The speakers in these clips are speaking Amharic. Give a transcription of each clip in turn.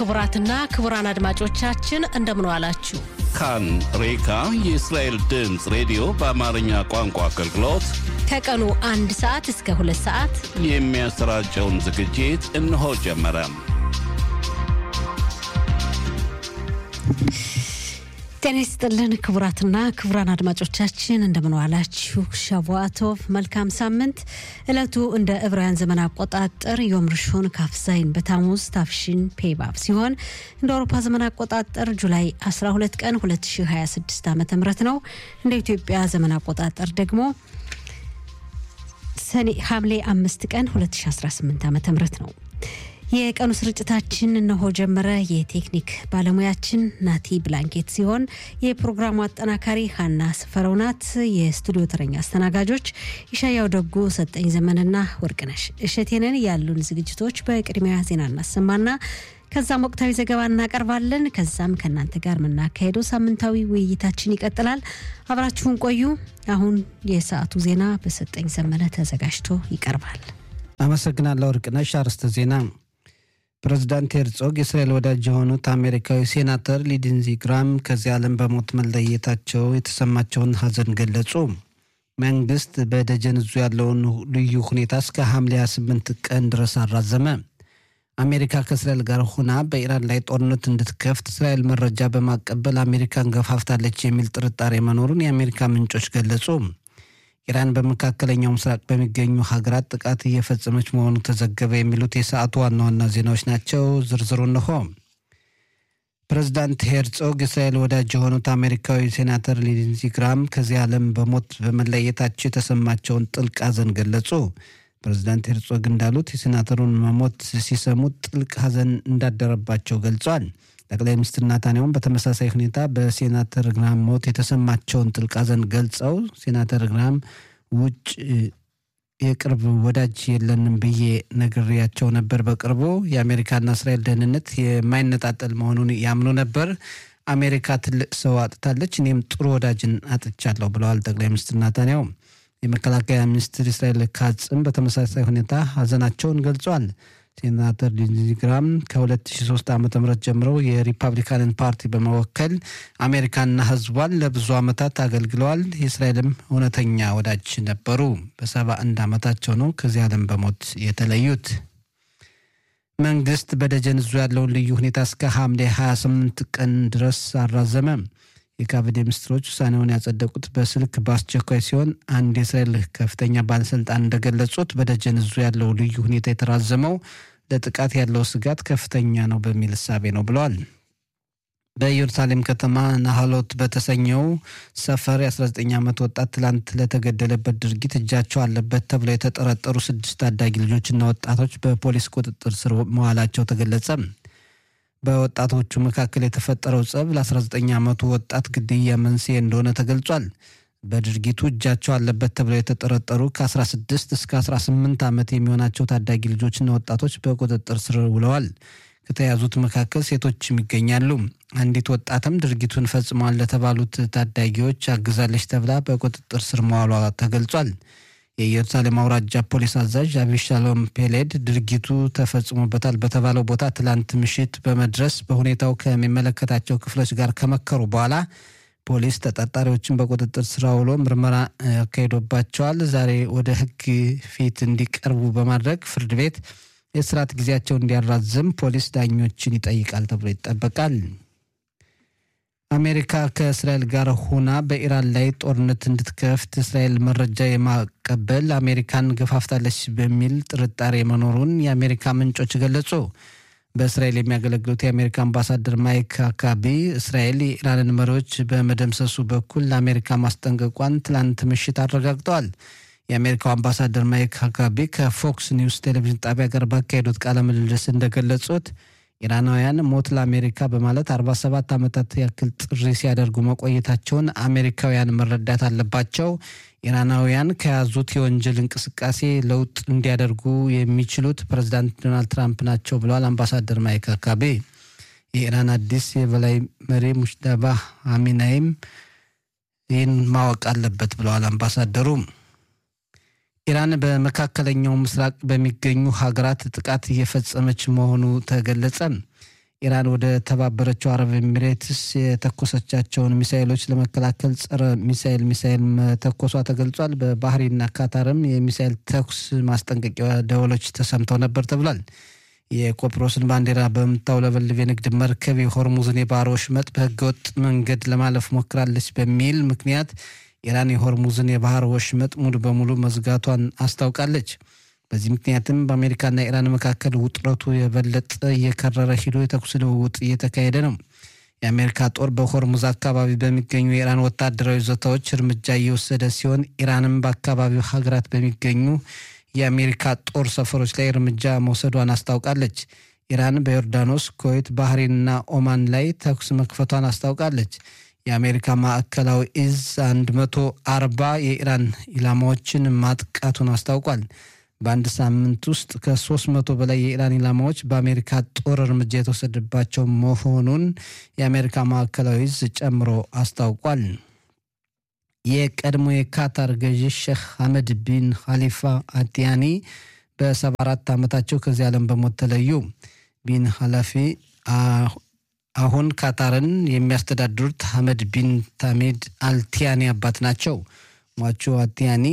ክቡራትና ክቡራን አድማጮቻችን እንደምን ዋላችሁ። ካን ሬካ የእስራኤል ድምፅ ሬዲዮ በአማርኛ ቋንቋ አገልግሎት ከቀኑ አንድ ሰዓት እስከ ሁለት ሰዓት የሚያሰራጨውን ዝግጅት እነሆ ጀመረ። ጤና ይስጥልን ክቡራትና ክቡራን አድማጮቻችን እንደምን ዋላችሁ። ሻቧቶቭ መልካም ሳምንት። ዕለቱ እንደ ዕብራውያን ዘመን አቆጣጠር ዮም ርሾን ካፍዛይን በታሙዝ ታፍሽን ፔባብ ሲሆን እንደ አውሮፓ ዘመን አቆጣጠር ጁላይ 12 ቀን 2026 ዓ ም ነው። እንደ ኢትዮጵያ ዘመን አቆጣጠር ደግሞ ሰኔ ሐምሌ አምስት ቀን 2018 ዓ ም ነው። የቀኑ ስርጭታችን እነሆ ጀመረ። የቴክኒክ ባለሙያችን ናቲ ብላንኬት ሲሆን የፕሮግራሙ አጠናካሪ ሀና ስፈረው ናት። የስቱዲዮ ተረኛ አስተናጋጆች ይሻያው ደጉ፣ ሰጠኝ ዘመንና ወርቅነሽ እሸቴንን። ያሉን ዝግጅቶች በቅድሚያ ዜና እናሰማና ከዛም ወቅታዊ ዘገባ እናቀርባለን። ከዛም ከእናንተ ጋር የምናካሄደው ሳምንታዊ ውይይታችን ይቀጥላል። አብራችሁን ቆዩ። አሁን የሰዓቱ ዜና በሰጠኝ ዘመነ ተዘጋጅቶ ይቀርባል። አመሰግናለሁ ወርቅነሽ። አርዕስተ ዜና ፕሬዚዳንት ሄርጾግ የእስራኤል ወዳጅ የሆኑት አሜሪካዊ ሴናተር ሊንድዚ ግራም ከዚህ ዓለም በሞት መለየታቸው የተሰማቸውን ሐዘን ገለጹ። መንግስት በደጀን እዙ ያለውን ልዩ ሁኔታ እስከ ሐምሌ 28 ቀን ድረስ አራዘመ። አሜሪካ ከእስራኤል ጋር ሆና በኢራን ላይ ጦርነት እንድትከፍት እስራኤል መረጃ በማቀበል አሜሪካን ገፋፍታለች የሚል ጥርጣሬ መኖሩን የአሜሪካ ምንጮች ገለጹ። ኢራን በመካከለኛው ምስራቅ በሚገኙ ሀገራት ጥቃት እየፈጸመች መሆኑ ተዘገበ። የሚሉት የሰዓቱ ዋና ዋና ዜናዎች ናቸው። ዝርዝሩ እንሆ። ፕሬዚዳንት ሄርጾግ የእስራኤል ወዳጅ የሆኑት አሜሪካዊ ሴናተር ሊንዚ ግራም ከዚህ ዓለም በሞት በመለየታቸው የተሰማቸውን ጥልቅ ሐዘን ገለጹ። ፕሬዚዳንት ሄርጾግ እንዳሉት የሴናተሩን መሞት ሲሰሙ ጥልቅ ሐዘን እንዳደረባቸው ገልጿል። ጠቅላይ ሚኒስትር ናታንያሁን በተመሳሳይ ሁኔታ በሴናተር ግራም ሞት የተሰማቸውን ጥልቅ ሐዘን ገልጸው ሴናተር ግራም ውጭ የቅርብ ወዳጅ የለንም ብዬ ነግሬያቸው ነበር። በቅርቡ የአሜሪካና እስራኤል ደህንነት የማይነጣጠል መሆኑን ያምኑ ነበር። አሜሪካ ትልቅ ሰው አጥታለች፣ እኔም ጥሩ ወዳጅን አጥቻለሁ ብለዋል ጠቅላይ ሚኒስትር ናታንያሁ። የመከላከያ ሚኒስትር እስራኤል ካጽም በተመሳሳይ ሁኔታ ሐዘናቸውን ገልጿል። ሴናተር ሊንዚ ግራም ከ2003 ዓ ም ጀምረው የሪፐብሊካንን ፓርቲ በመወከል አሜሪካና ሕዝቧን ለብዙ ዓመታት አገልግለዋል። የእስራኤልም እውነተኛ ወዳጅ ነበሩ። በሰባ አንድ ዓመታቸው ነው ከዚህ ዓለም በሞት የተለዩት። መንግስት በደጀን እዙ ያለውን ልዩ ሁኔታ እስከ ሐምሌ 28 ቀን ድረስ አራዘመ። የካቢኔ ሚኒስትሮች ውሳኔውን ያጸደቁት በስልክ በአስቸኳይ ሲሆን አንድ የእስራኤል ከፍተኛ ባለስልጣን እንደገለጹት በደጀን እዙ ያለው ልዩ ሁኔታ የተራዘመው ለጥቃት ያለው ስጋት ከፍተኛ ነው በሚል እሳቤ ነው ብለዋል። በኢየሩሳሌም ከተማ ናሃሎት በተሰኘው ሰፈር የ19 ዓመት ወጣት ትላንት ለተገደለበት ድርጊት እጃቸው አለበት ተብለው የተጠረጠሩ ስድስት ታዳጊ ልጆችና ወጣቶች በፖሊስ ቁጥጥር ስር መዋላቸው ተገለጸ። በወጣቶቹ መካከል የተፈጠረው ጸብ ለ19 ዓመቱ ወጣት ግድያ መንስኤ እንደሆነ ተገልጿል። በድርጊቱ እጃቸው አለበት ተብለው የተጠረጠሩ ከ16 እስከ 18 ዓመት የሚሆናቸው ታዳጊ ልጆችና ወጣቶች በቁጥጥር ስር ውለዋል። ከተያዙት መካከል ሴቶችም ይገኛሉ። አንዲት ወጣትም ድርጊቱን ፈጽመዋል ለተባሉት ታዳጊዎች አግዛለች ተብላ በቁጥጥር ስር መዋሏ ተገልጿል። የኢየሩሳሌም አውራጃ ፖሊስ አዛዥ አቢሻሎም ፔሌድ ድርጊቱ ተፈጽሞበታል በተባለው ቦታ ትላንት ምሽት በመድረስ በሁኔታው ከሚመለከታቸው ክፍሎች ጋር ከመከሩ በኋላ ፖሊስ ተጠርጣሪዎችን በቁጥጥር ስር ውሎ ምርመራ አካሂዶባቸዋል። ዛሬ ወደ ሕግ ፊት እንዲቀርቡ በማድረግ ፍርድ ቤት የስርዓት ጊዜያቸው እንዲያራዝም ፖሊስ ዳኞችን ይጠይቃል ተብሎ ይጠበቃል። አሜሪካ ከእስራኤል ጋር ሆና በኢራን ላይ ጦርነት እንድትከፍት እስራኤል መረጃ የማቀበል አሜሪካን ገፋፍታለች በሚል ጥርጣሬ መኖሩን የአሜሪካ ምንጮች ገለጹ። በእስራኤል የሚያገለግሉት የአሜሪካ አምባሳደር ማይክ አካቢ እስራኤል የኢራንን መሪዎች በመደምሰሱ በኩል ለአሜሪካ ማስጠንቀቋን ትላንት ምሽት አረጋግጠዋል። የአሜሪካው አምባሳደር ማይክ አካቢ ከፎክስ ኒውስ ቴሌቪዥን ጣቢያ ጋር ባካሄዱት ቃለ ምልልስ እንደገለጹት ኢራናውያን ሞት ለአሜሪካ በማለት 47 ዓመታት ያክል ጥሪ ሲያደርጉ መቆየታቸውን አሜሪካውያን መረዳት አለባቸው። ኢራናውያን ከያዙት የወንጀል እንቅስቃሴ ለውጥ እንዲያደርጉ የሚችሉት ፕሬዚዳንት ዶናልድ ትራምፕ ናቸው ብለዋል አምባሳደር ማይክ አካቤ። የኢራን አዲስ የበላይ መሪ ሙሽዳባ አሚናይም ይህን ማወቅ አለበት ብለዋል አምባሳደሩ። ኢራን በመካከለኛው ምስራቅ በሚገኙ ሀገራት ጥቃት እየፈጸመች መሆኑ ተገለጸ። ኢራን ወደ ተባበረችው አረብ ኤሚሬትስ የተኮሰቻቸውን ሚሳይሎች ለመከላከል ጸረ ሚሳይል ሚሳይል መተኮሷ ተገልጿል። በባህሬንና ካታርም የሚሳይል ተኩስ ማስጠንቀቂያ ደወሎች ተሰምተው ነበር ተብሏል። የቆጵሮስን ባንዲራ በምታውለበልብ የንግድ መርከብ የሆርሙዝን የባህር ወሽመጥ በህገወጥ መንገድ ለማለፍ ሞክራለች በሚል ምክንያት ኢራን የሆርሙዝን የባህር ወሽመጥ ሙሉ በሙሉ መዝጋቷን አስታውቃለች። በዚህ ምክንያትም በአሜሪካና ኢራን መካከል ውጥረቱ የበለጠ እየከረረ ሂዶ የተኩስ ልውውጥ እየተካሄደ ነው። የአሜሪካ ጦር በሆርሙዝ አካባቢ በሚገኙ የኢራን ወታደራዊ ይዞታዎች እርምጃ እየወሰደ ሲሆን ኢራንም በአካባቢው ሀገራት በሚገኙ የአሜሪካ ጦር ሰፈሮች ላይ እርምጃ መውሰዷን አስታውቃለች። ኢራን በዮርዳኖስ፣ ኩዌት፣ ባህሬንና ኦማን ላይ ተኩስ መክፈቷን አስታውቃለች። የአሜሪካ ማዕከላዊ እዝ 140 የኢራን ኢላማዎችን ማጥቃቱን አስታውቋል። በአንድ ሳምንት ውስጥ ከ300 በላይ የኢራን ኢላማዎች በአሜሪካ ጦር እርምጃ የተወሰደባቸው መሆኑን የአሜሪካ ማዕከላዊ እዝ ጨምሮ አስታውቋል። የቀድሞ የካታር ገዢ ሼክ ሐመድ ቢን ኻሊፋ አቲያኒ በ74 ዓመታቸው ከዚህ ዓለም በሞት ተለዩ። ቢን ኃላፊ አሁን ካታርን የሚያስተዳድሩት ሐመድ ቢን ታሜድ አልቲያኒ አባት ናቸው። ሟቹ አቲያኒ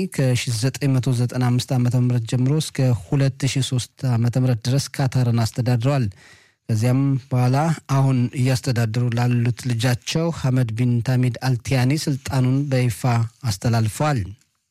ከ1995 ዓ ም ጀምሮ እስከ 2003 ዓ ም ድረስ ካታርን አስተዳድረዋል። ከዚያም በኋላ አሁን እያስተዳደሩ ላሉት ልጃቸው ሐመድ ቢን ታሚድ አልቲያኒ ስልጣኑን በይፋ አስተላልፈዋል።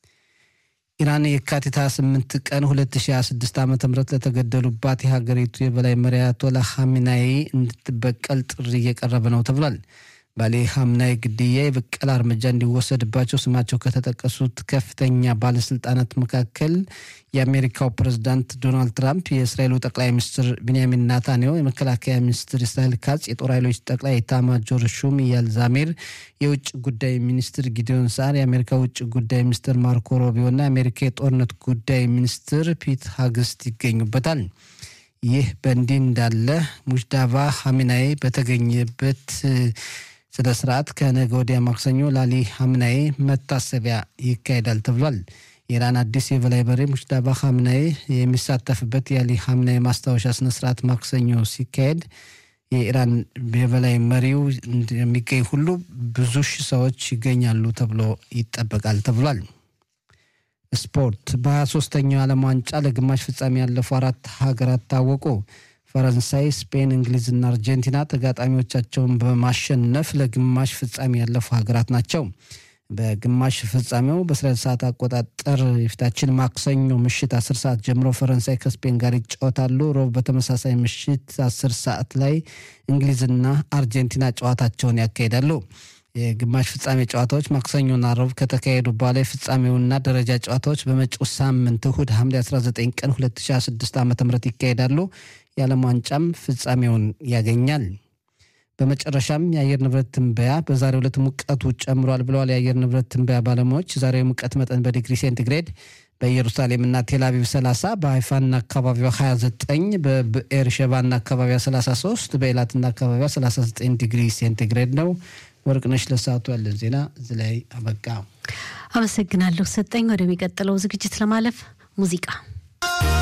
ኢራን የካቲት 28 ቀን 2026 ዓ ም ለተገደሉባት የሀገሪቱ የበላይ መሪ አያቶላ ኻሜናይ እንድትበቀል ጥሪ እየቀረበ ነው ተብሏል። ባሌ ሐምናይ ግድያ የበቀል እርምጃ እንዲወሰድባቸው ስማቸው ከተጠቀሱት ከፍተኛ ባለስልጣናት መካከል የአሜሪካው ፕሬዝዳንት ዶናልድ ትራምፕ፣ የእስራኤሉ ጠቅላይ ሚኒስትር ቢንያሚን ናታንያሁ፣ የመከላከያ ሚኒስትር እስራኤል ካጽ፣ የጦር ኃይሎች ጠቅላይ ኤታማዦር ሹም ኢያል ዛሜር፣ የውጭ ጉዳይ ሚኒስትር ጊዲዮን ሳር፣ የአሜሪካ ውጭ ጉዳይ ሚኒስትር ማርኮ ሮቢዮ እና የአሜሪካ የጦርነት ጉዳይ ሚኒስትር ፒት ሀግስት ይገኙበታል። ይህ በእንዲህ እንዳለ ሙጅዳባ ሐሚናይ በተገኘበት ስለ ስርዓት ከነገ ወዲያ ማክሰኞ ላሊ ሐምናዬ መታሰቢያ ይካሄዳል ተብሏል። የኢራን አዲስ የበላይ መሪ ሙጅዳባ ሐምናዬ የሚሳተፍበት የአሊ ሐምናዬ ማስታወሻ ስነስርዓት ማክሰኞ ሲካሄድ የኢራን የበላይ መሪው እንደሚገኝ ሁሉ ብዙ ሺህ ሰዎች ይገኛሉ ተብሎ ይጠበቃል ተብሏል። ስፖርት በ23ኛው ዓለም ዋንጫ ለግማሽ ፍጻሜ ያለፉ አራት ሀገራት ታወቁ። ፈረንሳይ፣ ስፔን፣ እንግሊዝና አርጀንቲና ተጋጣሚዎቻቸውን በማሸነፍ ለግማሽ ፍጻሜ ያለፉ ሀገራት ናቸው። በግማሽ ፍጻሜው በእስራኤል ሰዓት አቆጣጠር የፊታችን ማክሰኞ ምሽት 10 ሰዓት ጀምሮ ፈረንሳይ ከስፔን ጋር ይጫወታሉ። ሮብ በተመሳሳይ ምሽት 10 ሰዓት ላይ እንግሊዝና አርጀንቲና ጨዋታቸውን ያካሂዳሉ። የግማሽ ፍጻሜ ጨዋታዎች ማክሰኞና ረቡዕ ከተካሄዱ በኋላ የፍጻሜውና ደረጃ ጨዋታዎች በመጪው ሳምንት እሁድ ሐምሌ 19 ቀን 2026 ዓ ም ይካሄዳሉ። የዓለም ዋንጫም ፍጻሜውን ያገኛል። በመጨረሻም የአየር ንብረት ትንበያ በዛሬው ዕለት ሙቀቱ ጨምሯል ብለዋል የአየር ንብረት ትንበያ ባለሙያዎች። ዛሬው የሙቀት መጠን በዲግሪ ሴንቲግሬድ በኢየሩሳሌምና ቴልአቪቭ 30፣ በሀይፋና አካባቢዋ 29፣ በብኤር ሸባና አካባቢዋ 33፣ በኤላትና አካባቢዋ 39 ዲግሪ ሴንቲግሬድ ነው። ወርቅነሽ ለሰዓቱ ያለን ዜና እዚህ ላይ አበቃ። አመሰግናለሁ ሰጠኝ። ወደሚቀጥለው ዝግጅት ለማለፍ ሙዚቃ